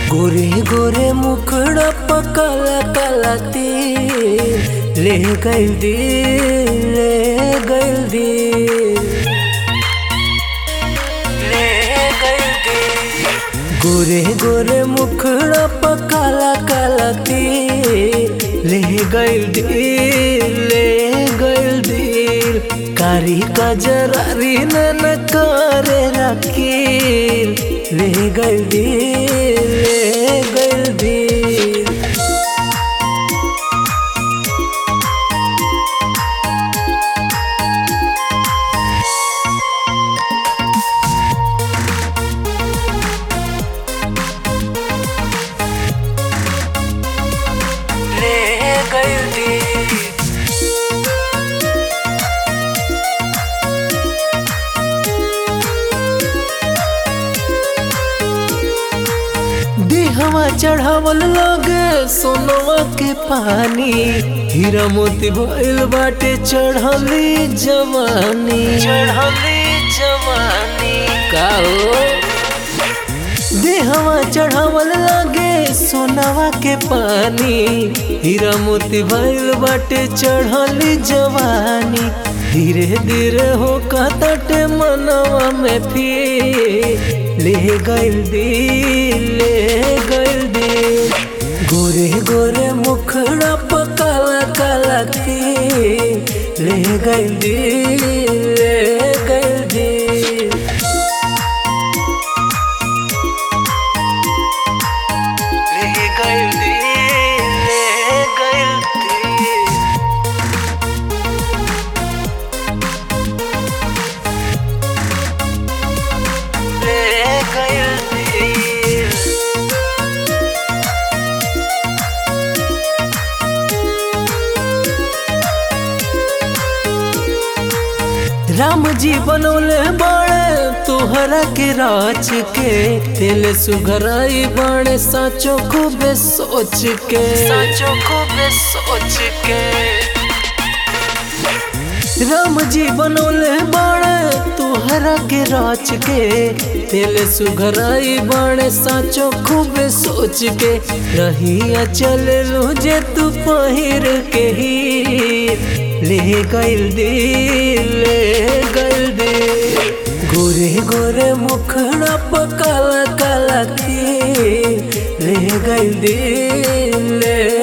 गोरे गोरे मुखड़ा पकला कलती ले गइल दिल ले गइल दिल ले गइल दिल गोरे गोरे मुखड़ा पकला कलती ले गइल दिल ले गइल दिल कारी का जरारी नन करे रखील ले गइल दिल ले गइल दिल ले गइल दिल देहवा चढ़ावल लगे सोनवा के पानी हीरा मोती भइल बाटे चढ़ली जवानी चढ़ली जवानी का देहवा चढ़ावल लगे सोनवा के पानी हीरा मोती भइल बाटे चढ़ली जवानी धीरे धीरे हो कतटे मनवा में फिर ले गइल दिल ले गइल दिल गोरे गोरे मुखड़ा पकाला काला थी ले गइल दिल ले गइल दिल ले गइल दिल ले गइल दिल ले गइल दिल राम जी बनौले बड़े तुहरा के राज के दिल सुघराई बड़े साचो खूबे सोच के साचो खूबे सोच के राम जी बनौले बड़े तुहरा के राज के दिल सुघराई बड़े साचो खूबे सोच के रहिया चल लू जे तू पहिर के ही ले गइल दिल ले गइल दिल गोरे गोरे मुखड़ा पकाला काला थी ले गइल दिल ले